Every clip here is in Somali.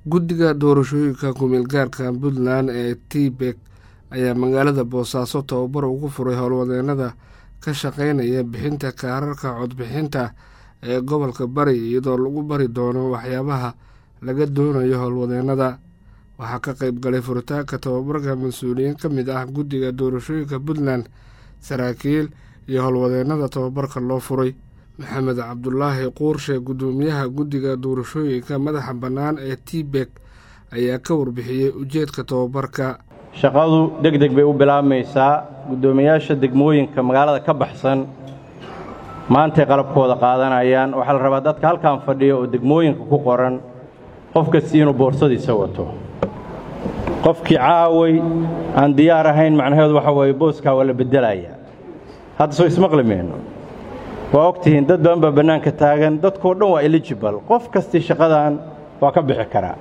guddiga doorashooyinka ku-meelgaarka puntland ee tbek ayaa magaalada boosaaso tababar ugu furay howlwadeenada ka shaqeynaya bixinta kaararka codbixinta ee gobolka bari iyadoo lagu bari doono waxyaabaha laga doonayo howlwadeenada waxaa ka qeyb galay furitaanka tababarka mas-uuliyiin ka mid ah guddiga doorashooyinka puntland saraakiil iyo howlwadeenada tababarka loo furay maxamed cabdulaahi quurshe guddoomiyaha guddiga doorashooyinka madaxa bannaan ee tbek ayaa ka warbixiyey ujeedka tababarka shaqadu deg deg bay u bilaabmaysaa guddoomiyaasha degmooyinka magaalada ka baxsan maantay qalabkooda qaadanayaan waxaa la rabaa dadka halkan fadhiya oo degmooyinka ku qoran qof kastii inuu boorsadiisa wato qofkii caaway aan diyaar ahayn macnaheedu waxa weeye booskaa waa la beddelayaa hadda soo ismaqli mayno waa ogtihiin dad badan baa bannaanka taagan dadkoo dhan waa eligibal qof kastii shaqadan waa ka bixi karaa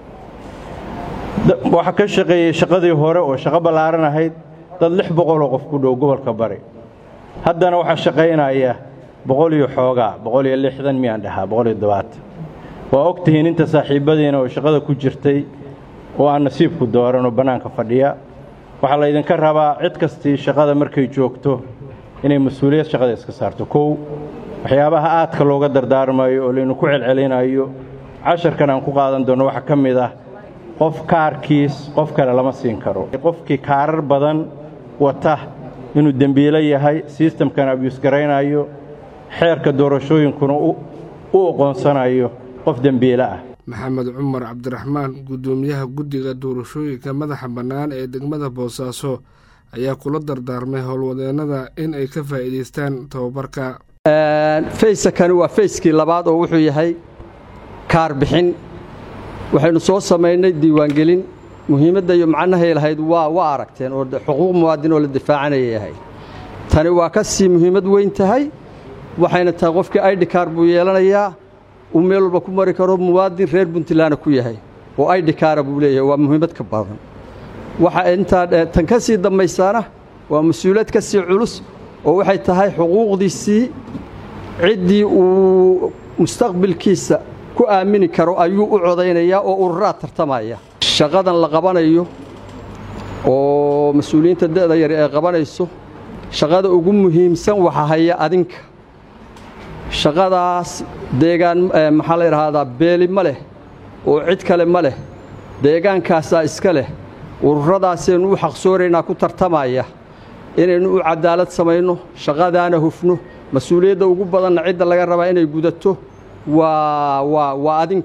waxaa ka shaqeeyey shaqadii hore oo shaqo ballaaran ahayd dad lix boqoloo qof ku dhow gobolka bari haddana waxaa shaqaynaya boqol iyo xoogaa boqol iyo lixdan miyaan dhahaa boqol iyo dobaatan waa ogtihiin inta saaxiibbadiina oo shaqada ku jirtay oo aan nasiibku dooran oo bannaanka fadhiya waxaa laydinka rabaa cid kastii shaqada markay joogto inay mas-uuliyad shaqada iska saarto kow waxyaabaha aadka looga dardaarmayo oo laynu ku celcelinayo casharkan aan ku qaadan doonno waxaa ka mid ah qof kaarkiis qof kale lama siin karo qofkii kaarar badan wata inuu dembiilo yahay sistamkan abyuus garaynayo xeerka doorashooyinkuna u oqoonsanayo qof dembiile ah maxamed cumar cabdiraxmaan guddoomiyaha guddiga doorashooyinka madaxa bannaan ee degmada boosaaso ayaa kula dardaarmay howlwadeennada in ay ka faa'iidaystaan tababarka fayskani waa fayskii labaad oo wuxuu yahay kaar bixin waxaynu soo samaynay diiwaangelin muhiimadda iyo macnahay lahayd waa waa aragteen oo xuquuq muwaadin oo la difaacanaya yahay tani waa ka sii muhiimad weyn tahay waxayna tahay qofkii aidhi kaar buu yeelanayaa uu meel walba ku mari karo muwaadin reer puntlandna ku yahay oo aidhi kaara buu leeyahay waa muhiimad ka badan waxa intaa tan ka sii dambaysaana waa mas-uuliyad ka sii culus oo waxay tahay xuquuqdiisii ciddii uu mustaqbilkiisa ku aamini karo ayuu u codaynayaa oo ururaa tartamaya shaqadan la qabanayo oo mas-uuliyiinta da'da yar ee qabanayso shaqada ugu muhiimsan waxa haya adinka shaqadaas deegaan maxaa la yidhaahdaa beeli ma leh oo cid kale ma leh deegaankaasaa iska leh ururadaasaynu u xaqsooraynaa ku tartamaya inaynu u cadaalad samayno shaqadaana hufno mas-uuliyadda ugu badanna cidda laga rabaa inay gudato waa waa waa adin